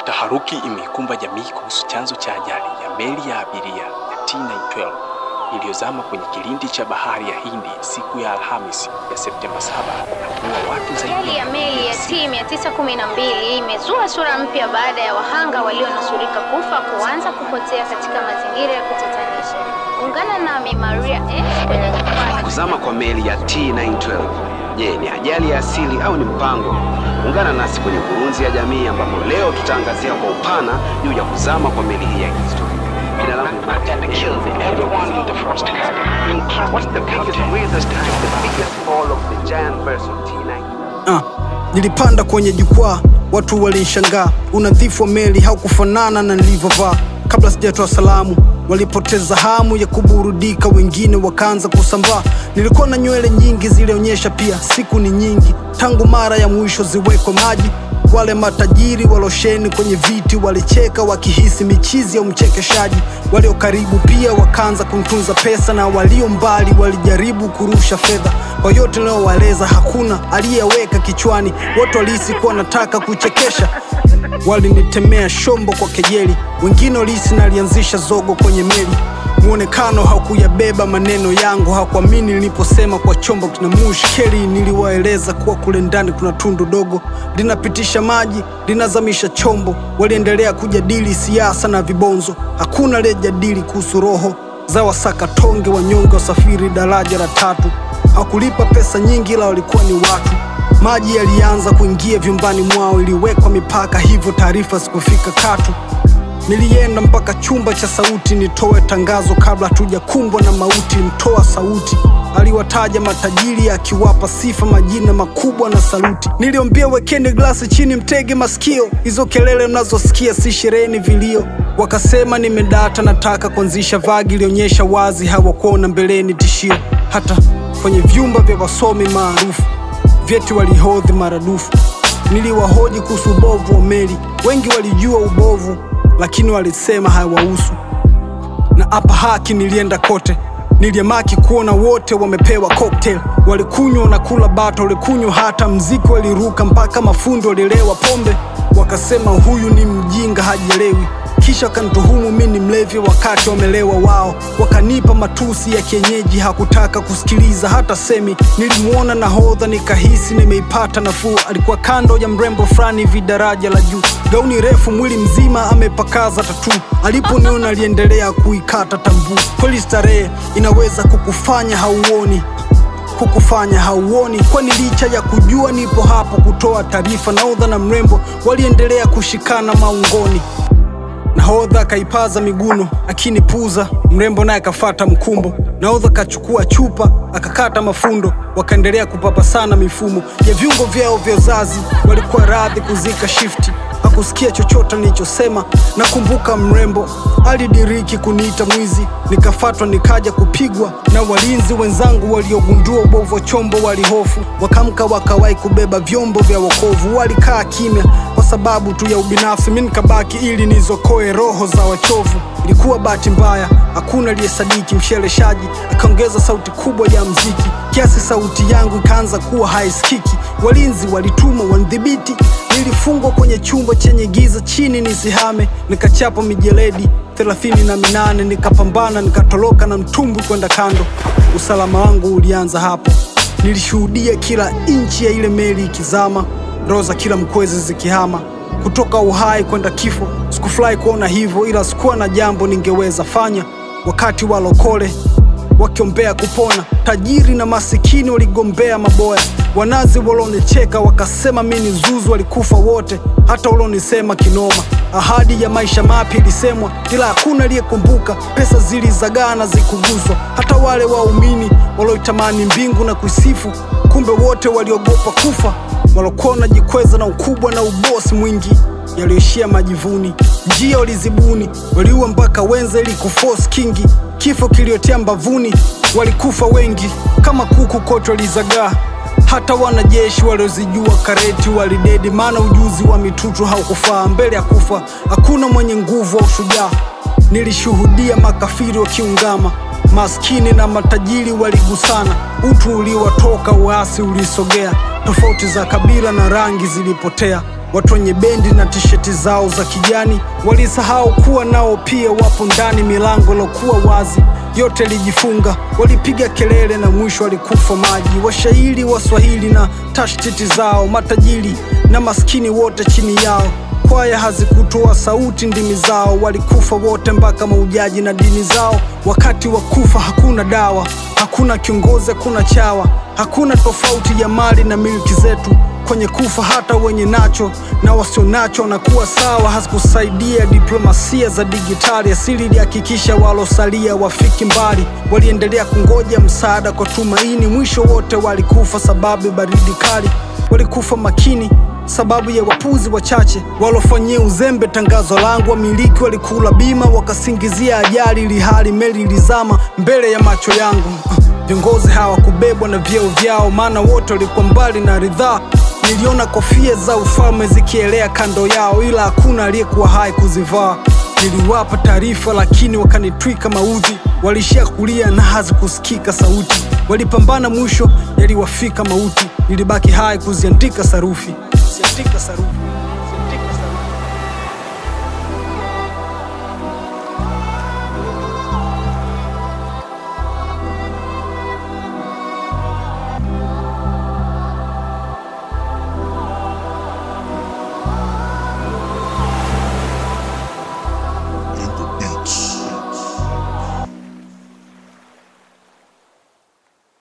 Taharuki imeikumba jamii kuhusu chanzo cha ajali ya meli ya abiria ya T912 iliyozama kwenye kilindi cha bahari ya Hindi siku ya Alhamisi ya Septemba 7 na kuua watu zaidi Ajali ya meli ya T912 imezua sura mpya baada ya wahanga walionusurika kufa kuanza kupotea katika mazingira ya kutatanisha. Ungana nami Maria S kwenye jukwaa. Kuzama kwa meli ya T912. Je, ni ajali ya asili au ni mpango? Ungana nasi kwenye kurunzi ya jamii ambapo leo tutaangazia kwa upana juu ya kuzama kwa meli hii ya kihistoria. Jina langu ni Martin What's the biggest weirdest the biggest fall of the giant vessel T9? Ah, nilipanda kwenye jukwaa, watu walinishangaa. Unadhifu wa meli haukufanana na nilivyovaa. Kabla sijatoa salamu, walipoteza hamu ya kuburudika, wengine wakaanza kusambaa. Nilikuwa na nywele nyingi, zilionyesha pia siku ni nyingi tangu mara ya mwisho ziwekwe maji. Wale matajiri walosheni kwenye viti walicheka wakihisi michizi ya umchekeshaji. Walio karibu pia wakaanza kumtunza pesa, na walio mbali walijaribu kurusha fedha. Kwa yote ninayowaeleza, hakuna aliyeweka kichwani, wote walihisi kuwa nataka kuchekesha. Walinitemea shombo kwa kejeli, wengine walihisi nalianzisha zogo kwenye meli. Muonekano haukuyabeba maneno yangu, hakuamini niliposema kwa chombo kina mushkeli. Niliwaeleza kuwa kule ndani kuna tundu dogo linapitisha maji, linazamisha chombo. Waliendelea kujadili siasa na vibonzo, hakuna aliyejadili kuhusu roho za wasakatonge wanyonge wasafiri daraja la tatu. Hawakulipa pesa nyingi, ila walikuwa ni watu. Maji yalianza kuingia vyumbani mwao, iliwekwa mipaka, hivyo taarifa zikufika katu. Nilienda mpaka chumba cha sauti nitoe tangazo kabla hatujakumbwa na mauti. Mtoa sauti aliwataja matajiri akiwapa sifa, majina makubwa na saluti. Niliombia wekeni glasi chini, mtege masikio, hizo kelele mnazosikia si sherehe, ni vilio. Wakasema nimedata, nataka kuanzisha vagi, ilionyesha wazi hawakuona mbeleni tishio. Hata kwenye vyumba vya wasomi maarufu vyeti walihodhi maradufu. Niliwahoji kuhusu ubovu wa meli, wengi walijua ubovu, lakini walisema hawahusu. Na hapa haki nilienda kote, niliamaki kuona wote wamepewa cocktail, walikunywa na kula bata, walikunywa hata mziki, waliruka mpaka mafundo walilewa pombe, wakasema huyu ni mjinga hajielewi kisha wakanituhumu mi ni mlevi wakati wamelewa wao, wakanipa matusi ya kienyeji, hakutaka kusikiliza hata semi. Nilimwona nahodha nikahisi nimeipata nafuu, alikuwa kando ya mrembo fulani hivi daraja la juu, gauni refu, mwili mzima amepakaza tatu. Aliponiona aliendelea kuikata tambuu. Kweli starehe inaweza kukufanya hauoni kukufanya hauoni, kwani licha ya kujua nipo hapo kutoa taarifa, nahodha na mrembo waliendelea kushikana maungoni. Nahodha akaipaza miguno akinipuza, mrembo naye akafata mkumbo. Nahodha akachukua chupa akakata mafundo, wakaendelea kupapasana mifumo ya viungo vyao vya uzazi. Walikuwa radhi kuzika shifti, hakusikia chochote nilichosema. Nakumbuka mrembo alidiriki kuniita mwizi, nikafatwa nikaja kupigwa na walinzi wenzangu waliogundua ubovu wa chombo. Walihofu wakamka, wakawahi kubeba vyombo vya wokovu. Walikaa kimya kwa sababu tu ya ubinafsi, mi nikabaki ili nizokoe roho za wachovu. Ilikuwa bahati mbaya, hakuna aliyesadiki. Msheleshaji akaongeza sauti kubwa ya mziki kiasi sauti yangu ikaanza kuwa haisikiki. Walinzi walitumwa wanidhibiti, nilifungwa kwenye chumba chenye giza chini nisihame, nikachapa mijeledi thelathini na minane nikapambana, nikatoroka na mtumbwi kwenda kando. Usalama wangu ulianza hapo, nilishuhudia kila inchi ya ile meli ikizama, roho za kila mkwezi zikihama kutoka uhai kwenda kifo. Sikufurahi kuona hivyo, ila sikuwa na jambo ningeweza fanya. Wakati walokole wakiombea kupona, tajiri na masikini waligombea maboya. Wanazi walonicheka wakasema mi ni zuzu, walikufa wote, hata walionisema kinoma. Ahadi ya maisha mapya ilisemwa, ila hakuna aliyekumbuka. Pesa zilizagaa na zikuguzwa, hata wale waumini walioitamani mbingu na kuisifu, kumbe wote waliogopa kufa. Walokuwa wanajikweza na ukubwa na ubosi mwingi, yaliyoishia majivuni. Njia walizibuni, waliua mpaka wenza ili kuforce kingi. Kifo kiliotea mbavuni, walikufa wengi kama kuku, kote walizagaa hata wanajeshi waliozijua kareti walidedi, maana ujuzi wa mitutu haukufaa. Mbele ya kufa hakuna mwenye nguvu wa ushujaa. Nilishuhudia makafiri wakiungama, maskini na matajiri waligusana, utu uliwatoka, uasi ulisogea, tofauti za kabila na rangi zilipotea. Watu wenye bendi na tisheti zao za kijani walisahau kuwa nao pia wapo ndani. Milango ilokuwa wazi yote ilijifunga, walipiga kelele na mwisho walikufa maji. Washairi Waswahili na tashtiti zao, matajiri na maskini wote chini yao. Kwaya hazikutoa sauti, ndimi zao walikufa wote, mpaka maujaji na dini zao. Wakati wa kufa hakuna dawa, hakuna kiongozi, hakuna chawa, hakuna tofauti ya mali na milki zetu kwenye kufa hata wenye nacho na wasio nacho wanakuwa sawa. Hazikusaidia diplomasia za digitali, asili ilihakikisha walosalia wafiki mbali. Waliendelea kungoja msaada kwa tumaini, mwisho wote walikufa sababu ya baridi kali. Walikufa makini sababu ya wapuzi wachache walofanyia uzembe tangazo langu. Wamiliki walikula bima wakasingizia ajali, ili hali meli ilizama mbele ya macho yangu. Viongozi hawakubebwa na vyeo vyao, maana wote walikuwa mbali na ridhaa. Niliona kofia za ufalme zikielea kando yao, ila hakuna aliyekuwa hai kuzivaa. Niliwapa taarifa, lakini wakanitwika maudhi. Walishia kulia na hazikusikika sauti. Walipambana, mwisho yaliwafika mauti. Nilibaki hai kuziandika sarufi, kuziandika sarufi.